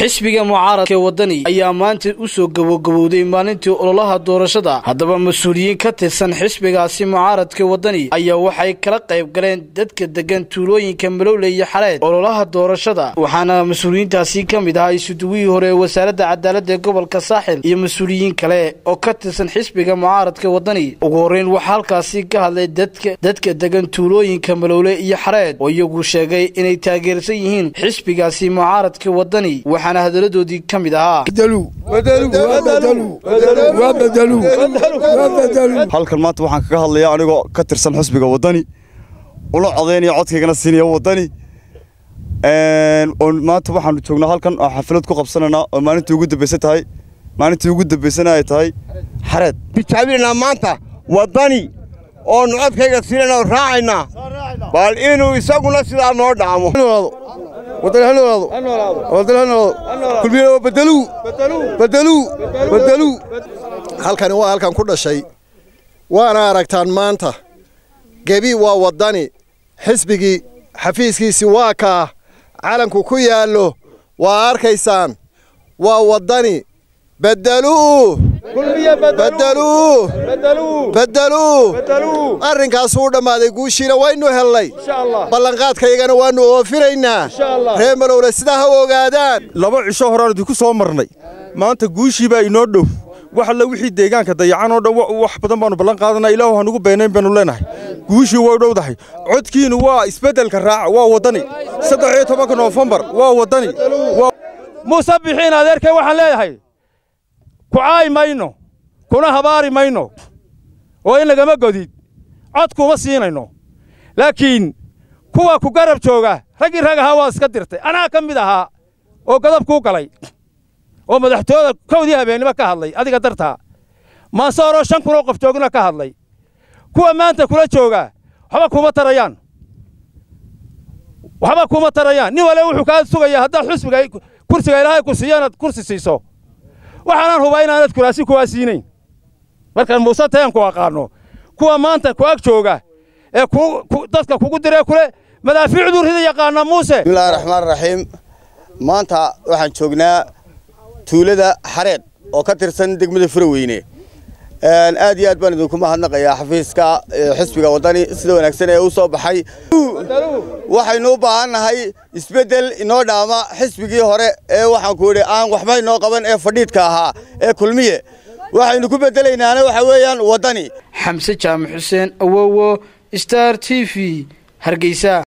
xisbiga mucaaradka ee waddani ayaa maanta u soo gabogabowday maalintii ololaha doorashada haddaba mas-uuliyiin ka tirsan xisbigaasi mucaaradka waddani ayaa waxay kala qayb galeen dadka degan tuulooyinka malowle iyo xaleed ololaha doorashada waxaana mas-uuliyiintaasi ka mid ahaa isuduwihii hore ee wasaaradda cadaaladda ee gobolka saaxil iyo mas-uuliyiin kale oo ka tirsan xisbiga mucaaradka waddani ugu horreyn waxaa halkaasi ka hadlay dadka dadka degan tuulooyinka malowle iyo xareed oo iyagu sheegay inay taageersan yihiin xisbigaasi mucaaradka waddani waxaana hadaladoodii ka mid ahaa halkan maanta waxaan kaga hadlayaa anigoo ka tirsan xusbiga waddani ula codaynaya codkaygana siinaya waddani maanta waxaanu joognaa halkan oo xaflad ku qabsanaynaa oo maalintii ugu dambaysan tahay maalintii ugu dambaysana ay tahay xareed tijaabinaynaa maanta waddani oonu codkayga siinayna oo raacaynaa bal inuu isaguna sidaa noo dhaamo halkani waa halkan ku dhashay waana aragtaan maanta gebi waa waddani xisbigii xafiiskiisii waa kaa calanku ku yaallo waa arkaysaan waa waddani beddeluu beddeluu beddeluu arrinkaasuu u dhammaaday guushiina waynu hellay ballanqaadkaygana waannu oofinaynaa reer malowle sidaa ha ogaadaan laba cisho horaan idinku soo marnay maanta guushii baa inoo dhow wax alla wixii deegaanka dayacan oo dhan wax badan baannu ballan qaadanaa ilaahu hanugu beenayn baynu leenahay guushii way dhowdahay codkiinu waa isbeddelka raaca waa waddani saddex iyo tobanka noofembar waa waddani muuse bixiin adeerkay waxaan leeyahay ku caayi mayno kuna habaari mayno oo in lagama godid cod kuma siinayno laakiin kuwa ku garab jooga raggii rag ahaa waa iska dirtay anaa ka mid ahaa oo godab kuu galay oo madaxtooyada kowdii habeennimo ka hadlay adiga dartaa maansooroo shan kunoo qof joogna ka hadlay kuwa maanta kula jooga waxba kuma tarayaan waxba kuma tarayaan nin wale wuxuu kaa sugayaa haddaad xusbiga kursiga ilaahay ku siiyo inaad kursi siiso waxaanaan hubaa inaanad kuraasi kuwaa siinayn markaan muuse tayan ku aqaanno kuwa maanta ku ag jooga ee dadka kugu diree kule madaafiicduu rida yaqaana muuse bismillahi raxmaan raxiim maanta waxaan joognaa tuulada xareed oo ka tirsan degmada furaweyne aad iyo aad baan idinku mahadnaqayaa xafiiska xisbiga waddani sida wanaagsan ee u soo baxay waxaynu u baahannahay isbeddel inoo dhaama xisbigii hore ee waxaan ku idhi aan waxba inoo qaban ee fadhiidka ahaa ee kulmiye waxaynu ku beddelaynaana waxa weeyaan waddani xamse jaamac xuseen awowo star t v hargeysa